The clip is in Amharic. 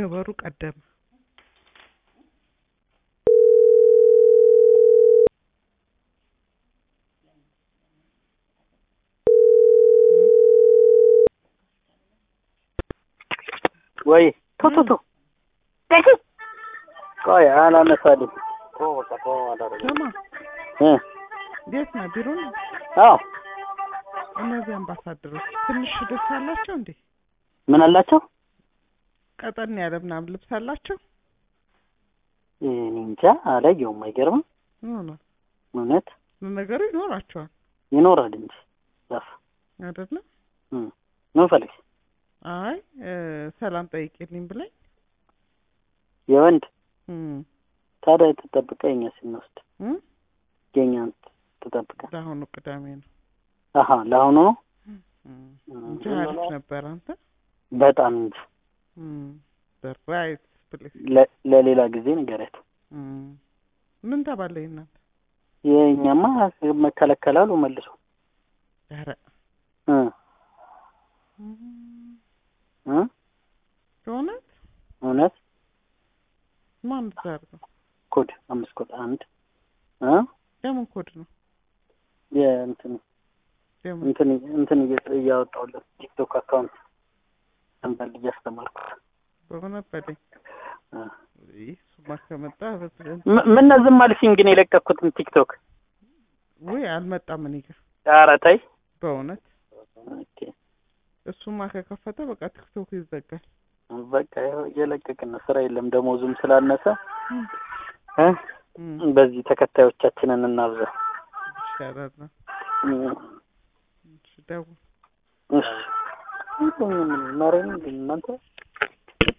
ገበሩ ቀደመ ወይ ቶ ቶ ቶ ቆይ አላነሳልኝ ስማ እ እንዴት ነህ ቢሮ ነህ አዎ እነዚህ አምባሳደሮች ትንሽ ደስ አላቸው እንዴ ምን አላቸው ቀጠን ያለ ምናምን ልብስ አላቸው እኔ እንጃ አላየሁም አይገርምም ምን ሆኗል እውነት ለነገሩ ይኖራቸዋል ይኖራል እንጂ ዛፍ አይደለም ምን ፈልግ አይ እ ሰላም ጠይቄልኝ ብላኝ የወንድ እም ታዲያ ትጠብቀ የኛ ስንወስድ እም የኛን ትጠብቀ ለአሁኑ ቅዳሜ ነው አሀ ለአሁኑ ነው እም እንጂ አሪፍ ነበር አንተ በጣም እንጂ እም ራይት ፕሌስ ለ- ለሌላ ጊዜ ንገረት እም ምን ተባለ እናንተ የእኛማ መከለከላሉ መልሶ ኧረ እ እም እ በእውነት እውነት ማን ታርገው ኮድ አምስት ኮድ አንድ እ የምን ኮድ ነው የእንትን የምን እንትን እንትን እየ- እያወጣሁለት ቲክቶክ አካውንት አንዳንድ እያስተማርኩት በእውነት በለኝ እ ይህ እሱማ ከመጣ በትለን ም- ምን ዝም አልሽኝ ግን የለቀኩትን ቲክቶክ ውይ አልመጣም እኔ ጋር ኧረ ተይ በእውነት ኦኬ እሱማ ከከፈተ በቃ ቲክቶክ ይዘጋል በቃ ይኸው እየለቀቅን ነው ስራ የለም ደሞዙም ስላነሰ እ እም በዚህ ተከታዮቻችንን እናብዛ ይሻላል ነው እ እሺ ደውል እሺ ማረኝ እናንተ